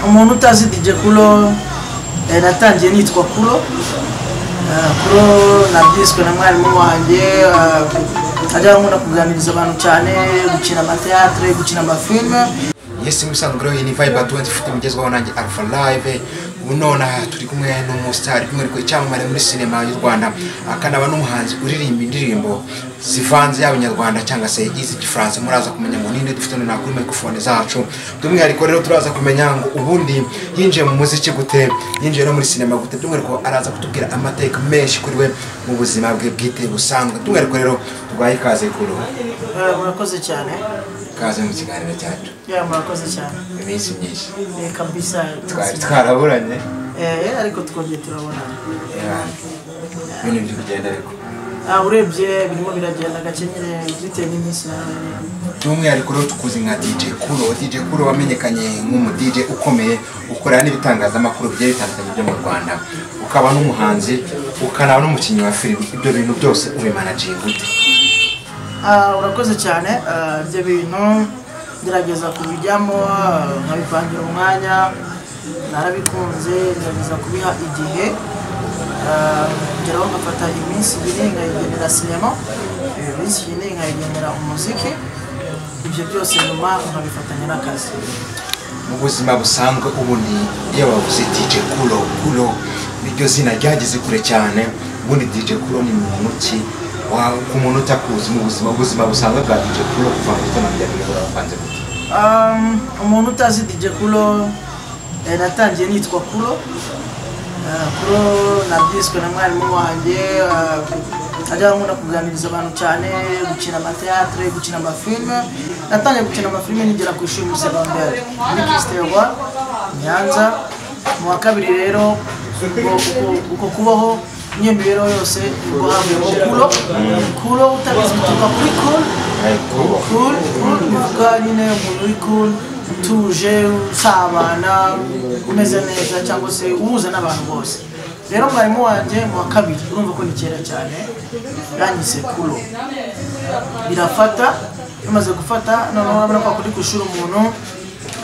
umuntu utazi dj kuro natangiye nitwa kuro kuro nabyiswe na mwarimu wanjye ajya nkunda kuganiriza abantu cyane gukina amateatire gukina amafilime yesi musanzwe rero iyi ni vibe atuwenzi ifite mugezweho nanjye alpha live ubu nonaha turi kumwe n'umusitari kumwe ariko icyamamare muri sinema y'u rwanda akanaba n'umuhanzi uririmba indirimbo zivanze yaba inyarwanda cyangwa se izigifaransa muraza kumenya ngo ninde dufite nonaha kuri mikorofone zacu by'umwihariko rero turaza kumenya ngo ubundi yinjiye mu muziki gute yinjiye no muri sinema gute by'umwihariko araza kutubwira amateka menshi kuri we mu buzima bwe bwite busanzwe by'umwihariko rero tubahe ikaze kuri ubu murakoze cyane ikaze mu kiganiro cyacu murakoze cyane iminsi myinshi reka bisa twari twaraburanye ariko twongeye turabonana ibintu biri kugenda ariko Ah, urebye birimo biragenda gakenyere bitewe n'iminsi nawe by'umwihariko rero tukuzi nka dj kuro dj kuro wamenyekanye nk'umu dj ukomeye ukora n'ibitangazamakuru bigiye bitandukanye byo mu rwanda ukaba n'umuhanzi ukanaba n'umukinnyi wa filime ibyo bintu byose ubimanagiye gute Ah, urakoze cyane Ah, ibyo bintu ngerageza kubijyamo ah, nkabipangira umwanya narabikunze ngerageza kubiha igihe Ah, ngeraho nkafata iminsi ibiri nkayigenera sinema eh, iminsi ine nkayigenera umuziki ibyo byose nyuma nkabifatanya n'akazi mu buzima busanzwe ubundi iyo bavuze dj kuro kuro iryo zina ryageze kure cyane ubundi dj kuro ni muntu ki Wa- ku muntu utakuzi mu buzima ubuzima busanzwe bwa dj kuro kuva mu gitondo kugera mu gitondo bapanze gute Um, umuntu utazi DJ Kuro eh, natangiye nitwa Kuro Eh, Kuro nabyiswe na mwarimu wanjye eh, ajya nkunda kuganiriza abantu cyane gukina amateatire gukina amafilime natangiye gukina amafilime nigera ku ishuri muri segonderi muri Kisterwa Nyanza mu wa kabiri rero ubwo- uko- uko kubaho n'iyo mibereho yose ubwo havuyeho Kuro Kuro utabizi bituruka kuri Kuro ariko cool cool bivuga nyine umuntu uri cool utuje usabana umeze neza cyangwa se uhuza n'abantu bose rero mwarimu wanjye mu wa kabiri urumva ko ni kera cyane yanyise kulo birafata bimaze gufata noneho urabona ko akunda gushira umuntu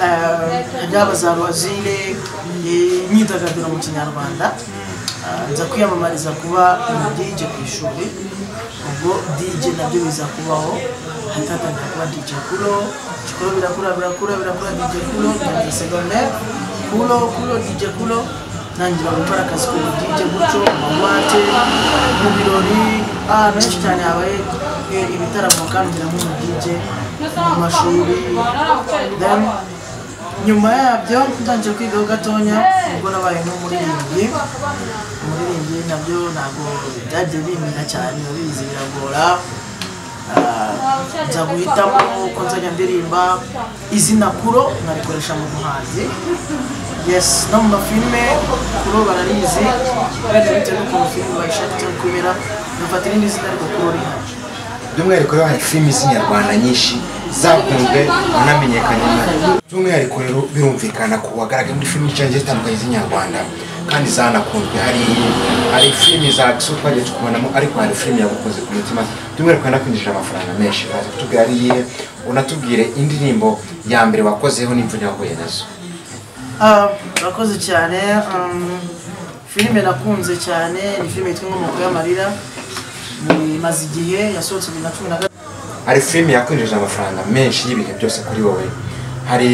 eh, yaba za ruwazire eh, imyidagaduro mu kinyarwanda Ah, nza kwiyamamariza kuba umu DJ ku ishuri ubwo DJ nabyo biza kubaho hatatangira kuba DJ Kulo Kulo birakura birakura birakura DJ Kulo ntangira secondaire Kulo Kulo DJ Kulo ntangira gukora akazi ku DJ gutyo mu buwate mu birori ah, benshi cyane habaye eh, ibitaramo kandi ngira nk'umu DJ mu mashuri then nyuma yabyo ntangiye kwigaho gatonya ubwo nabaye n'umuririmbyi umuririmbyi nabyo ntabwo byagiye bimbera cyane urabizi biragora Ah, nza guhitamo ko nzajya ndirimba izina kuro nkarikoresha mu buhanzi yes no mu mafilime kuro bararizi wenda bitewe n'ukuntu filime bayishaka cyangwa kubera bafata irindi zina ariko kuro rihari by'umwihariko rero hari filimi z'inyarwanda nyinshi zakunzwe wanamenyekanye nayo by'umwihariko rero birumvikana ko wagaragaye muri filimi nyinshi zitandukanye z'inyarwanda kandi zanakunzwe hari hari filimi za giso twagiye tukubonamo ariko hari filimi yagukoze ku mutima by'umwihariko yanakwinjije amafaranga menshi baza kutubwira ari iyihe unatubwire indirimbo ya mbere wakozeho n'imvune wahuye nazo Ah, murakoze cyane um, filime nakunze cyane ni filime yitwa inkomoko y'amarira Ni- imaze igihe yasohotse bibiri na cumi na gatatu hari filime yakwinjije amafaranga menshi y'ibihe byose kuri wowe hari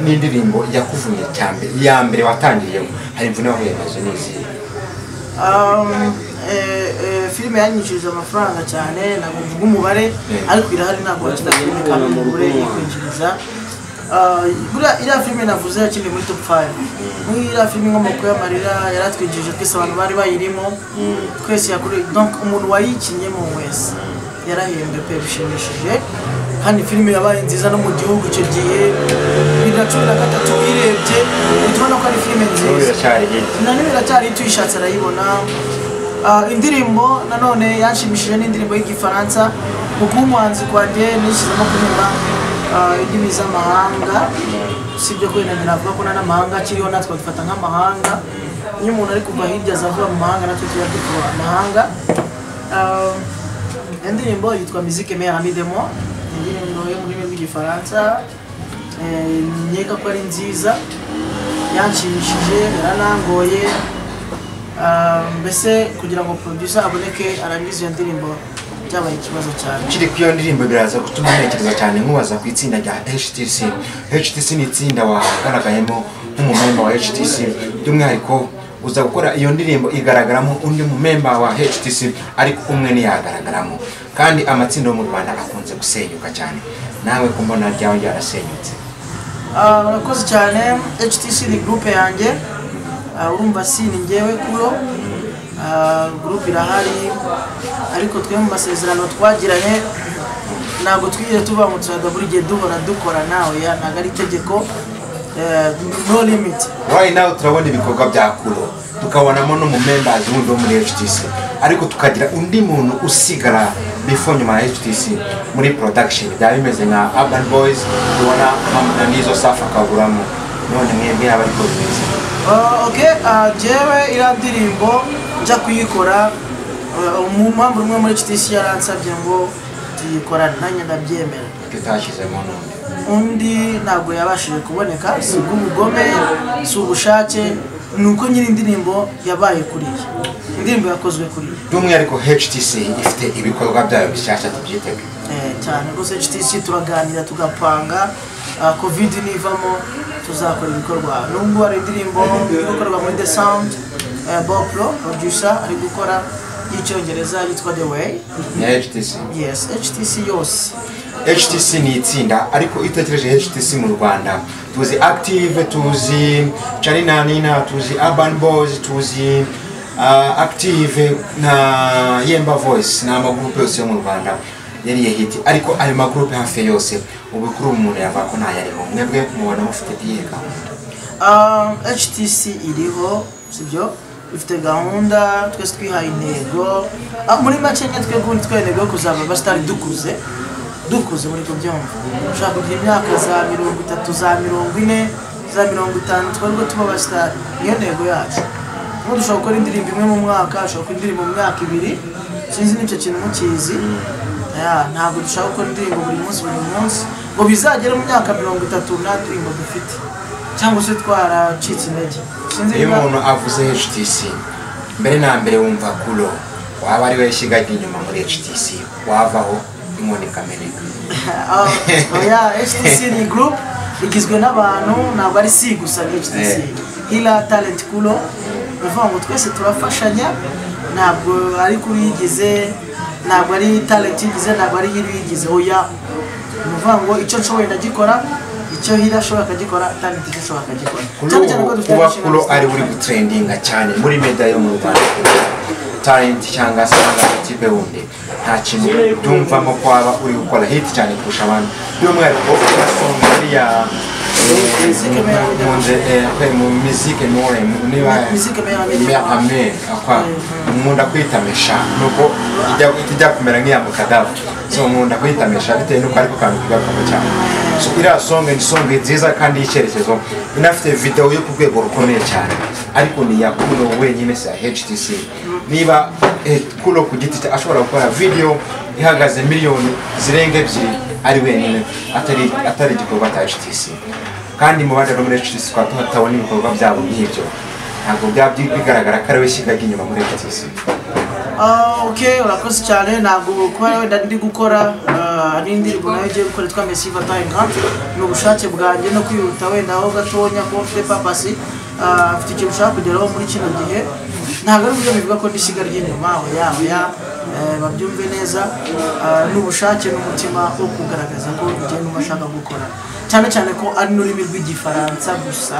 n'indirimbo yakuvunnye cyane iya mbere watangiyeho hari imvune wahuye nazo n'izihe Um, eh, eh, filime yanyinjirije amafaranga cyane ntabwo mvuga umubare ariko irahari ntabwo wakina filime kandi umugore yikwinjiriza Ah, buriya iriya filime navuze yakiniye muri top 5 muri iriya filime inkomoko y'amarira yaratwinjirije twese abantu bari bayirimo twese yakoreye donc umuntu wayikinyemo wese yarahembwe pe bishimishije kandi filime yabaye nziza no mu gihugu icyo gihe bibiri na cumi na gatatu uyirebye uhita ubona ko ari filime Ubu nziza biracyari hirya. na nimero cyari tuyishatse arayibona Ah, indirimbo nanone yanshimishije n'indirimbo y'igifaransa mu kuba umuhanzi kwanjye nishyizemo kuririmba ah, indimi z'amahanga si ibyo kwenda navuga ko n'amahanga akiriho natwe babifata nk'amahanga iyo umuntu ari kuva hirya aza avuga mu mahanga natwe tuba dukuba amahanga Ah, indirimbo yitwa musique meilleure amie de moi ni indirimbo yo mu rurimi rw'igifaransa eh, nkeka ko ari nziza yanshimishije yaranangoye Ah, mbese kugira ngo producer aboneke arangize iyo ndirimbo byabaye ikibazo cyane kiri ku iyo ndirimbo biraza gutuma ntekereza cyane nkubaza ku itsinda rya HTC HTC ni itsinda wagaragayemo nk'umumemba wa HTC by'umwihariko uza gukora iyo ndirimbo igaragaramo undi mumemba wa HTC ariko umwe ntiyagaragaramo kandi amatsinda yo mu Rwanda akunze gusenyuka cyane nawe kumbona ryawe ryarasenyutse Ah, murakoze cyane HTC ni groupe yanjye Ah, urumva si ni njyewe kulo Ah, groupe irahari ariko twe mu masezerano twagiranye ntabwo twigeze tuvangutiraga buri gihe duhora dukora nawe ya ntabwo ari itegeko Eh, no limit right now turabona ibikorwa bya kuro tukabonamo n'umumembers wundi wo muri HTC ariko tukagira undi muntu usigara before nyuma ya HTC muri production byaba bimeze nka Urban Boys tubona Hamdan n'izo safa akaburamo none mwebwe yaba ariko bimeze Ah, ok ah, jewe iriya ndirimbo njya kuyikora ah, mu mpamvu rumwe muri HTC yaransabye ngo tuyikorane nanjye ndabyemera tutashyizemo none undi ntabwo yabashije kuboneka si ubw'ubugome si ubushake ni uko nyiri indirimbo yabaye kuriya indirimbo yakozwe kuriya by'umwihariko HTC ifite ibikorwa byayo bishyashya tubyitege Eh, cyane rwose HTC turaganira tugapanga ah, covid nivamo tuzakora ibikorwa nubwo hari indirimbo iri gukorwa muri the sound eh, Bob Pro producer ari gukora y'icyongereza yitwa the way ya HTC yes HTC yose HTC ni itsinda ariko iyo utekereje HTC mu Rwanda tuzi Active tuzi Charly na Nina tuzi Urban Boys tuzi uh, Active na Yemba Voice ni amagurupe yose yo mu Rwanda yariye hiti ariko ayo magurupe hafi yose ubu kuri ubu umuntu yavuga ko ntayariho mwebwe mubona mufite iyihe gahunda Um, HTC iriho sibyo ifite gahunda twese twihaye intego Ah, muri make nke twebwe twihaye intego yo kuzaba abasitari dukuze dukuze muri kubyumva ushobora kugira imyaka za mirongo itatu za mirongo ine za mirongo itanu twebwe tuba abasitari niyo ntego yacu ubu dushobora gukora indirimbo imwe mu mwaka dushobora gukora indirimbo mu myaka ibiri sinzi n'icyo kintu mukizi Yeah, ntabwo dushaka gukora indirimbo buri munsi buri munsi ngo bizagere mu myaka mirongo itatu nta ndirimbo dufite cyangwa se twaracitse intege sinzi iyo niba- umuntu avuze HTC mbere na mbere wumva kulo waba ari we shyiga inyuma muri HTC wavaho inkoni ikameneka Ah, oya HTC ni group igizwe n'abantu ntabwo ari si gusa ni HTC Eh. hila talent kulo ni ukuvuga ngo twese turafashanya ntabwo ari kuri yigize ntabwo ari talent yigize ntabwo ari hila yigize oya ni ukuvuga ngo icyo nshoboye ndagikora icyo hila ashobora akagikora talent icyo ashobora akagikora kuri cyane cyane ko ubu dufite kuba inshingano kuro ari zitandukanye. uri gutrendinga cyane muri media yo mu rwanda talent cyangwa se agakipe wundi nta kintu tumvamo ko waba uri gukora hit cyane kurusha abandi by'umwihariko ugasonga iriya munze mu mizike more niba Musique meilleure américaine. ya ame akwa nkunda kwitamesha nuko ijya- ijya kumera nk'iya mukadavu so nkunda kwitamesha bitewe n'uko ariko kantu kigakamo cyane so iriya songa ni songa nziza kandi y'icyerekezo inafite videwo yo ku rwego rukomeye cyane ariko ni iya kuno wenyine si iya HTC niba eh, kuno ku giti cye ashobora gukora video ihagaze miliyoni zirenga ebyiri ari wenyine atari atari igikorwa cya HTC kandi mu bandi no muri HTC twaba tuhatabona ibikorwa byabo nk'ibyo ntabwo byaba byi- bigaragara ko ari we shyigaga inyuma muri HTC Ah, ok urakoze cyane ntabwo kuba wenda ndi gukora ah, ari indirimbo nayo ugiye gukora yitwa mesiva tayinga ni ubushake bwanjye no kwihuta wenda aho gatonya kuba ufite papasi ah, mfite ikintu ushaka kugeraho muri kino gihe ntabwo ari uburyo bivuga ko ndi ishyiga ry'inyuma oya oya eh, babyumve neza ah, ni ubushake n'umutima wo kugaragaza ko igihe n'uwo ashaka gukora cyane cyane ko ari n'ururimi rw'igifaransa gusa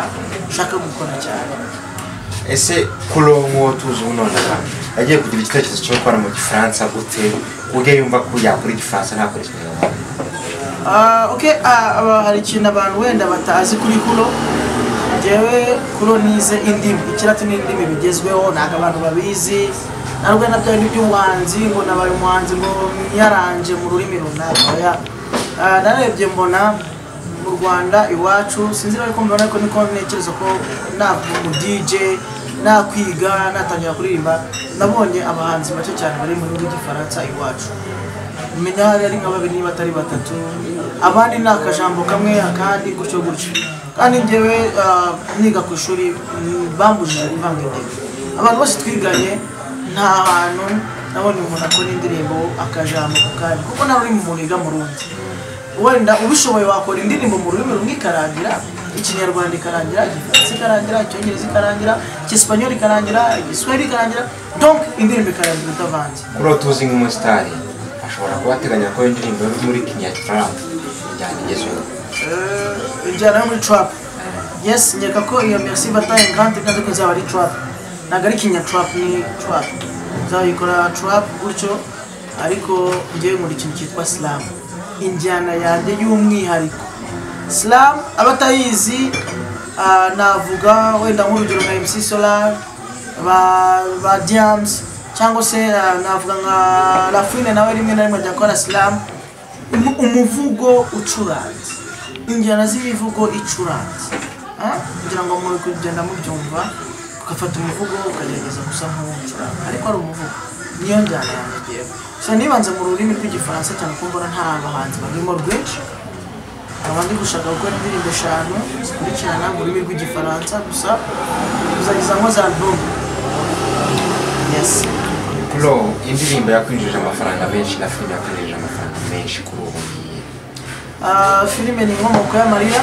ushaka gukora cyane ese kurongo tuzi ubu none yagiye kugira igitekerezo cyo gukora mu gifaransa gute ubwe yumva ko yakora igifaransa ntakora ikinyarwanda Ah, ok ah, aba- hari ikintu abantu wenda batazi kuri kuno njyewe kuno nize indimi ikirati n'indimi bigezweho ntabwo abantu babizi narwo na byari iby'umuhanzi ngo nabaye umuhanzi ngo yaranje mu rurimi runaka oya Ah, narebye mbona mu rwanda iwacu sinzi niba ariko mbibona ariko niko ntekereza ko nakuba umu dj nakwiga natangira kuririmba nabonye abahanzi bake cyane bari mu gihugu cy'igifaransa iwacu umenya hari ari nka babiri niba atari batatu abandi ni akajambo kamwe akandi gutyo gutyo kandi njyewe ah, niga ku ishuri mm, bambujije imvanga indimi abantu bose twiganye nta hantu nabonye umuntu akora indirimbo akajambo ku kandi kuko nta rurimi umuntu yiga mu rundi wenda ubishoboye wakora indirimbo mu rurimi rumwe ikarangira ikinyarwanda ikarangira igifaransa ikarangira icyongereza ikarangira icyesipanyoli ikarangira igiswahili ikarangira donc indirimbo ikarangira utavanze kuri uwo tuzi nk'umusitari ashobora kuba ateganya ko indirimbo yo muri kinyarwanda injyana igezweho Eh, injyana yo muri trap yes nyeka ko iyo merci bataye kandi kandi ko izaba ari trap ntabwo ari kinya trap ni trap nzayikora trap gutyo ariko ngewe nkora ikintu cyitwa slam injyana yanjye y'umwihariko slam abatayizi ah, navuga wenda nk'urugero nka mc solar ba, ba diams cyangwa se ah, navuga nka lafine nawe rimwe na rimwe ajya akora slam Umu- umuvugo ucuranze injyana z'imivugo icuranze Ah, kugira ngo muri kugenda mubyumva ugafata umuvugo ukagerageza gusa nk'uwucuranga ariko ari umuvugo niyo njyana yanogera so nibanze mu rurimi rw'igifaransa cyane ko mbona nta bahanzi barimo rwinshi nkaba ndi gushaka gukora indirimbo eshanu zikurikirana mu rurimi rw'igifaransa gusa kuzageza nko za album yes bro indirimbo yakwinjije amafaranga menshi na filime yakwinjije amafaranga menshi kuri ubu ngubu Ah, filime ni inkomoko y'amarira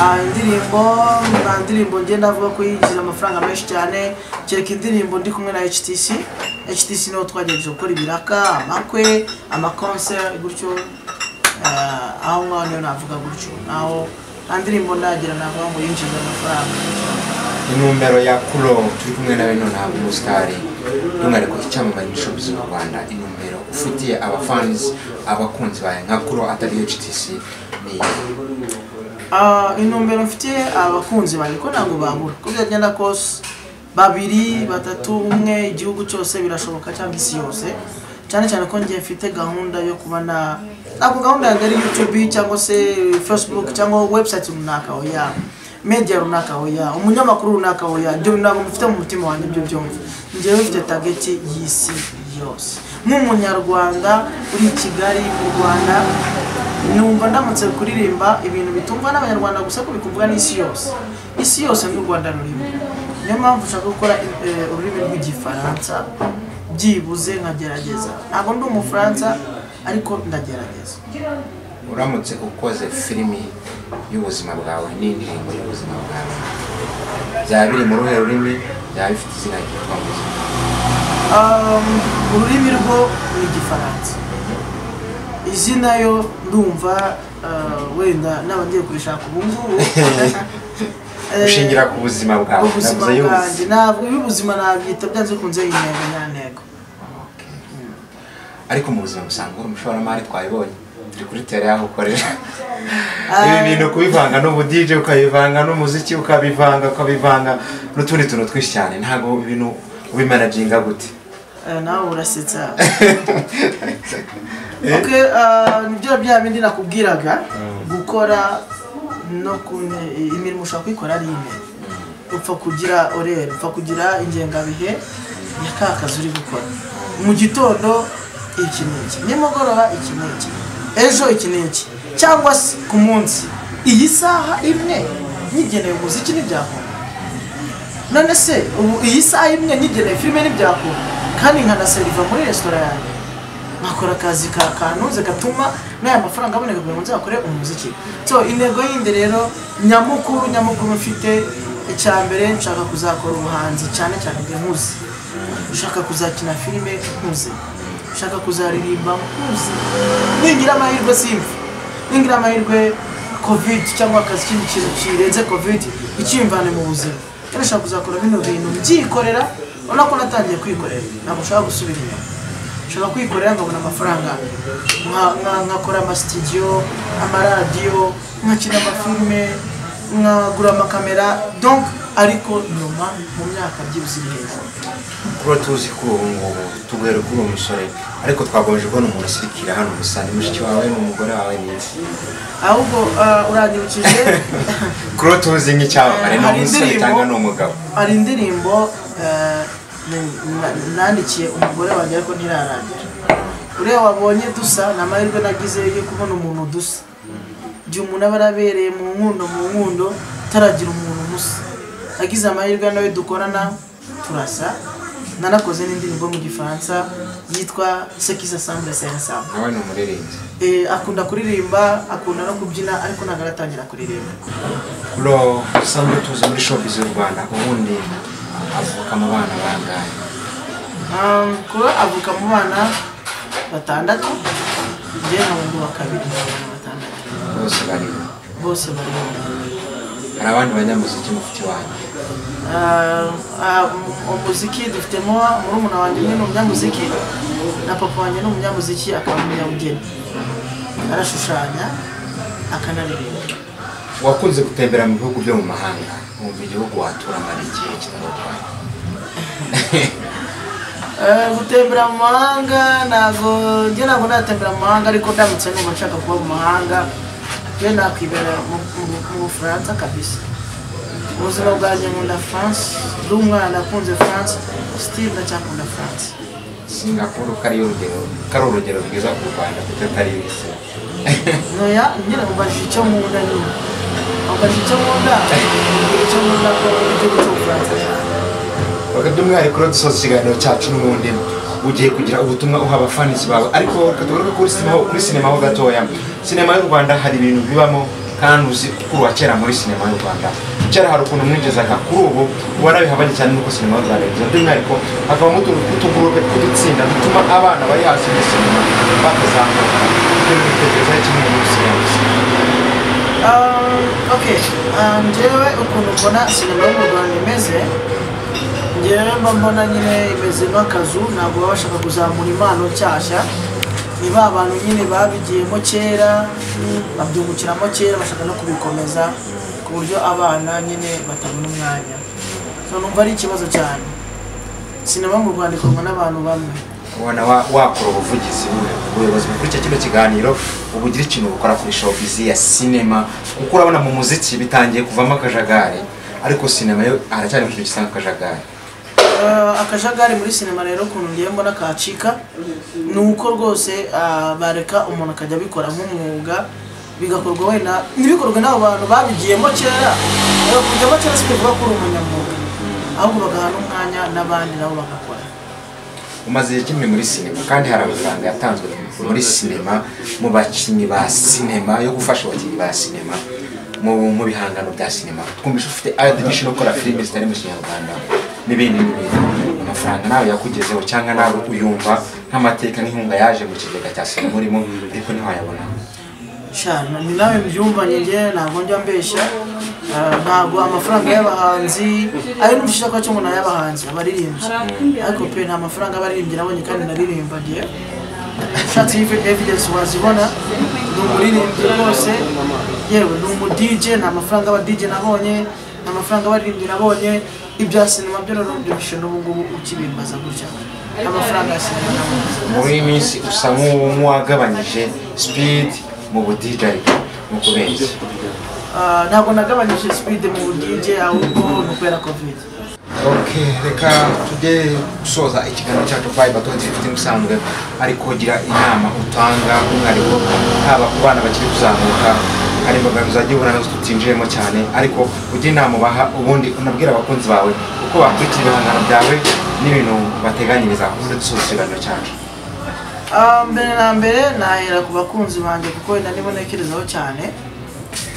Ah, indirimbo nta ndirimbo ngenda avuga ko yinjiza amafaranga menshi cyane kereka indirimbo ndi kumwe na htc htc niho twagerageje gukora ibiraka amakwe amakonser gutyo Ah, aho ngaho niyo navuga gutyo naho nta ndirimbo ndagira navuga ngo yinjiza amafaranga inomero ya kuro turi kumwe nawe nonaha umusitari by'umwihariko icyamamare n'ishobozi mu rwanda inomero ufitiye abafanizi abakunzi bawe nka kuro atari htc ni Ah, intumbero mfitiye abakunzi banjye ko ntabwo babura uko byagenda kose babiri batatu umwe igihugu cyose birashoboka cyangwa isi yose cyane cyane ko ngiye mfite gahunda yo kuba na ntabwo gahunda yanjye ari youtube cyangwa se facebook cyangwa website runaka oya media runaka oya umunyamakuru runaka oya ibyo ntabwo mufite mu mutima wanjye ibyo byumva ngewe mfite target y'isi yose nk'umunyarwanda uri i kigali mu rwanda numva ndamutse kuririmba ibintu bitumva n'abanyarwanda gusa ko bikumvwa n'isi yose isi yose n'u rwanda rurimo niyo mpamvu ushaka gukora eh, ururimi rw'igifaransa byibuze nkagerageza ntabwo ndi umufaransa ariko ndagerageza uramutse ukoze filimi y'ubuzima bwawe n'indirimbo y'ubuzima bwawe byaba biri mu ruhe rurimi byaba bifite izina ryitwa muzika Um, ururimi rwo ni igifaransa izina yo ndumva ah, wenda n'abagiye kurishaka ubu ngubu Eh, ushingira ku buzima bwawe ubuzima navuze y'ubu- bwanjye ntabwo iby'ubuzima nabyita byanze bikunze intego nyantego ariko mu buzima busanzwe uri umushoramari twabibonye turi kuri tere yaho ukorera Ah. ibi bintu kubivanga n'ubudije ukabivanga n'umuziki ukabivanga ukabivanga n'utundi tuntu twinshi cyane ntabwo ibintu ubimanaginga gute Eh, nawe urasetsa okay, ah, nibyo bya bindi nakubwiraga gukora no ku imirimo ushaka kuyikora ari ine upfa kugira orere upfa kugira ingengabihe ya ka kazi uri gukora mu gitondo iki n'iki nimugoroba iki n'iki ejo iki n'iki cyangwa se ku munsi iyi saha imwe nyigeneye umuziki ntibyakunda none se ubu iyi saha imwe nyigeneye filime ntibyakunda kandi nkanaseriva muri resitora yanjye nkakora akazi ka kantuze gatuma n'aya mafaranga aboneka kugira ngo nzakore umuziki so intego yindi rero nyamukuru nyamukuru mfite icya mbere nshaka kuzakora ubuhanzi cyane cyane bwe nkuze ushaka kuzakina filime nkuze ushaka kuzaririmba nkuze ningira amahirwe simfa ningira amahirwe covid cyangwa akazi kindi kintu kirenze covid ikimvane mu buzima kandi ushaka kuzakora bino bintu mbyikorera urabona ko natangiye kwikorera ntabwo ushaka gusubira inyuma nshobora kwikorera nkabona amafaranga Nka- nka- nkakora amasitidiyo amaradiyo nkakina amafilime nkagura amakamera donc ariko nyuma mu myaka byibuze iri hejuru kuba tuzi ko ubu ngubu tuguhere kuri uwo musore ariko twagomeje kubona umuntu usirikira hano gusa ni mushiki wawe ni umugore wawe ni ahubwo ah, uranyibukije kuba tuzi nk'icyamamare ni Hari umusore indirimbo- cyangwa ni umugabo hari indirimbo eh, na- nandikiye umugore wanjye ariko ntirarangira uriya wabonye dusa ni amahirwe nagize yo kubona umuntu dusa igihe umuntu aba arabereye mu nkundo mu nkundo utaragira umuntu musa agize amahirwe nawe dukorana turasa nanakoze n'indirimbo mu gifaransa yitwa sekiza sambure sensa nawe ni umuririmbyi Eh, akunda kuririmba akunda no kubyina ariko ntabwo aratangira kuririmba bro usanzwe tuzi muri showbiz y'u rwanda ubundi avuka mu bana bangahe Um, kuba avuka mu bana batandatu njye nkabundu wa kabiri mu bana batandatu bose bariho bose bari mu- hari abandi banyamuziki mufite iwanyu Ah, ah, mu- umuziki dufitemo murumuna wanjye umwe ni umunyamuziki na papa wanjye ni umunyamuziki akaba umunyabugeni arashushanya akanaririmba wakunze gutembera mu bihugu byo mu mahanga wumva igihugu watura mara igihe kitarutwaye Eh, gutembera mu mahanga ntabwo njye ntabwo natembera mu mahanga ariko ndamutse numva nshaka kuba mu mahanga njye nakwibera mu- mu- mu bufaransa kabisa mu buzima bwanjye nkunda france ndi umwana nakunze france still ndacyakunda france singapuru ko ariyo urugero ko ari urugero rwiza ku rwanda kuko atari yose noya nyine ubajije icyo nkunda nyine ubajije icyo nkunda icyo nkunda ko ni igihugu cy'ubufaransa cyane reka by'umwihariko rero dusoza ikiganiro cyacu n'ubundi ugiye kugira ubutumwa uha abafanisi bawe ariko reka tugaruke kuri sinema kuri sinema ho gatoya sinema y'u rwanda hari ibintu bibamo kandi uzi kuri wa kera muri sinema y'u rwanda kera hari ukuntu mwigezaga kuri ubu ubona bihabanye cyane n'uko sinema y'u rwanda igeza by'umwihariko hakabamo utuntu tw'utugurupe tw'udutsinda dutuma abana bari hasi muri sinema bakazamuka ibyo bitekereza kimwe muri sinema Ah, ok Ah, njyewe ukuntu mbona sinema yo mu rwanda imeze njyewe mba mbona nyine imeze nk'akazu ntabwo baba bashaka kuzamura impano nshyashya ni ba bantu nyine babigiyemo kera babyungukiramo kera bashaka no kubikomeza ku buryo abana nyine batabona umwanya so numva ari ikibazo cyane sinema mu rwanda ikorwa n'abantu bamwe ubona wa- wakora ubuvugizi bu- ubuyobozi bukurikira kino kiganiro ubu ugira ikintu ukora kuri showbiz ya sinema kuko urabona mu muziki bitangiye kuvamo akajagari ariko sinema yo haracyari mu kintu gisa nk'akajagari Eh, akajagari muri sinema rero ukuntu ngiye mbona kacika ni uko rwose ah, bareka umuntu akajya abikora nk'umwuga bigakorwa wenda ntibikorwe n'abo bantu babigiyemo kera bakujyamo kera si bivuga ko uri umunyamwuga ahubwo bagaha n'umwanya n'abandi nabo bagakora umaze igihe kinini muri sinema kandi hari amafaranga yatanzwe muri sinema mu bakinnyi ba sinema yo gufasha abakinnyi ba sinema mu mu bihangano bya sinema twumvise ufite admission yo gukora filime zitari mu kinyarwanda n'ibindi n'ibindi amafaranga nawe yakugezeho cyangwa nawe uyumva nk'amateka n'inkunga yaje mu kigega cya sinema urimo ariko ntiwayabona shana ni nawe mbyumva njye ntabwo njya mbeshya Ah, ntabwo amafaranga y'abahanzi ayo n'umushisha kwa cyo umuntu ay'abahanzi abaririmbyi ariko pe nta mafaranga abaririmbyi nabonye kandi naririmba njye ushatse iyo evidence wazibona ni umuririmbyi rwose yewe ni umu DJ nta mafaranga aba DJ nabonye nta mafaranga abaririmbyi nabonye ibya sinema byo rero byoroshye n'ubu ngubu ukibimbaza gutya amafaranga ya sinema nabonye muri iyi minsi usa nk'uwo- nk'uwagabanyije speed mu budijari ni ukubera iki Ah, ntabwo nagabanyije speed mu budije ahubwo ni ukubera covid ok reka tujye gusoza ikiganiro cyacu vibe atonze ifite umusanzwe ariko gira inama utanga umwihariko haba ku bana bakiri kuzamuka hari imbogamizi wagiye ubona nazo tutinjiyemo cyane ariko ujye inama ubaha ubundi unabwira abakunzi bawe uko bakurikira ibihangano byawe n'ibintu bateganyiriza ubundi dusoza ikiganiro cyacu Ah, mbere na mbere nahera ku bakunzi banjye kuko wenda nibo ntekerezaho cyane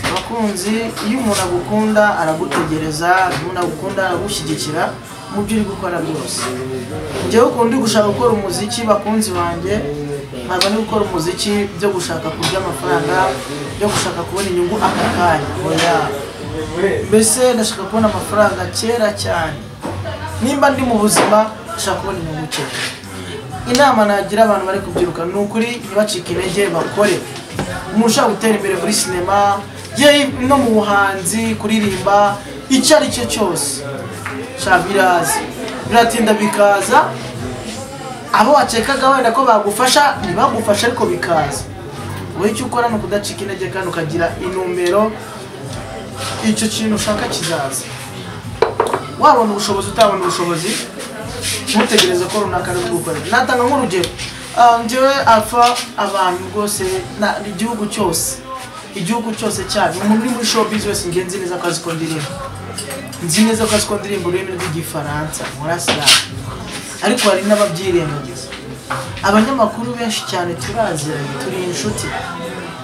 abakunzi iyo umuntu agukunda aragutegereza iyo umuntu agukunda aragushyigikira mu byo uri gukora byose njyewe ukuntu ndi gushaka gukora umuziki bakunzi banjye ntabwo ndi gukora umuziki byo gushaka kurya amafaranga byo gushaka kubona inyungu aka kanya oya mbese ndashaka kubona amafaranga kera cyane nimba ndi mu buzima ndashaka kubona inyungu kera inama nagira abantu bari kubyiruka ni ukuri ntibacike intege bakore umuntu ushaka gutera imbere muri sinema ye no mu buhanzi kuririmba icyo ari cyo cyose sha biraza biratinda bikaza abo wakekaga wenda ko bagufasha ntibagufashe ariko bikaza wowe icyo ukora ni ukudacika intege kandi ukagira inumero icyo kintu ushaka kizaza wabona ubushobozi utabona ubushobozi ntutegereze ko runaka ari bwukore natanga nk'urugero Ah, njyewe alpha abantu rwose na igihugu cyose igihugu cyose cyane umuntu uri muri show business nge nzi neza ko azi ko ndirimba nzi neza ko azi ko ndirimba ururimi rw'igifaransa murasiramu ariko hari n'ababyirengagiza abanyamakuru benshi cyane turaziranye turi inshuti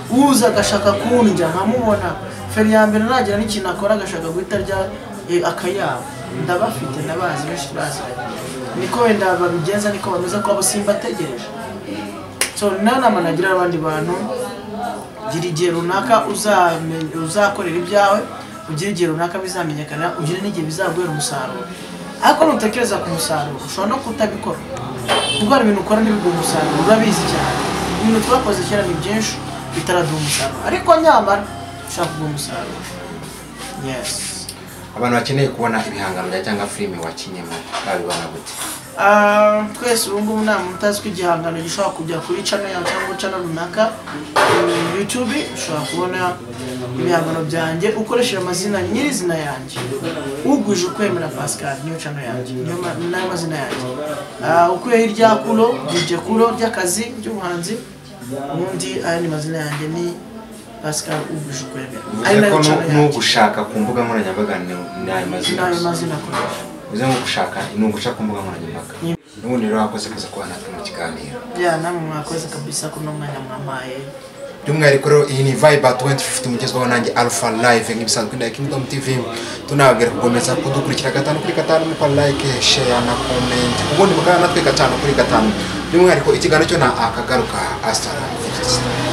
uza agashaka kundya nkamubona feri ya mbere nagira n'ikintu akora agashaka guhita arya eh, akayabo ndabafite ndabazi benshi turaziranye niko wenda babigenza niko bameze ko abo simbategereje so nta nama nagira abandi bantu gira igihe runaka uzame- uzakorera ibyawe ugire igihe runaka bizamenyekana ugire n'igihe bizaguhera umusaruro ariko nutekereza ku musaruro ushobora no kutabikora kuko hari ibintu ukora ntibiguhe umusaruro urabizi cyane ibintu twakoze kera ni byinshi bitaraduha umusaruro ariko nyamara ushaka kuguha umusaruro yesi abantu bakeneye kubona ibihangano bya cyangwa filime wakinyemo babibona gute Ah, twese ubu ngubu nta muntu utazi ko igihangano gishobora kujya kuri channel yawe cyangwa channel runaka eh, youtube ushobora kubona ibihangano byanjye ukoresheje amazina nyirizina yanjye ugwije ukwemera pascal niyo channel yanjye niyo ma- nayo mazina yanjye Ah, ukuyeho irya kuro iryo kuro ry'akazi ry'ubuhanzi ubundi aya ni mazina yanjye ni pascal ugwije ukwemera ari bivuze nayo ko nu- channel yanjye n'ugushaka ku mbuga nkoranyambaga ni- ni ayo mazina nayo gusa. mazina akoresha bivuze nko gushaka ni uguca ku mbuga nkoranyambaga n'ubundi rero wakoze kuza kubona natwe mu kiganiro ya namwe mwakoze kabisa ko n'umwanya mwamaye by'umwihariko rero iyi ni viber 2050 mugezwaho nanjye alpha live nk'ibisanzwe na kingdom tv tunababwira gukomeza kudukurikira gatanu kuri gatanu mukora like share na comment ubundi mukaba natwe gatanu kuri gatanu by'umwihariko ikiganiro cyo na akagaruka asitara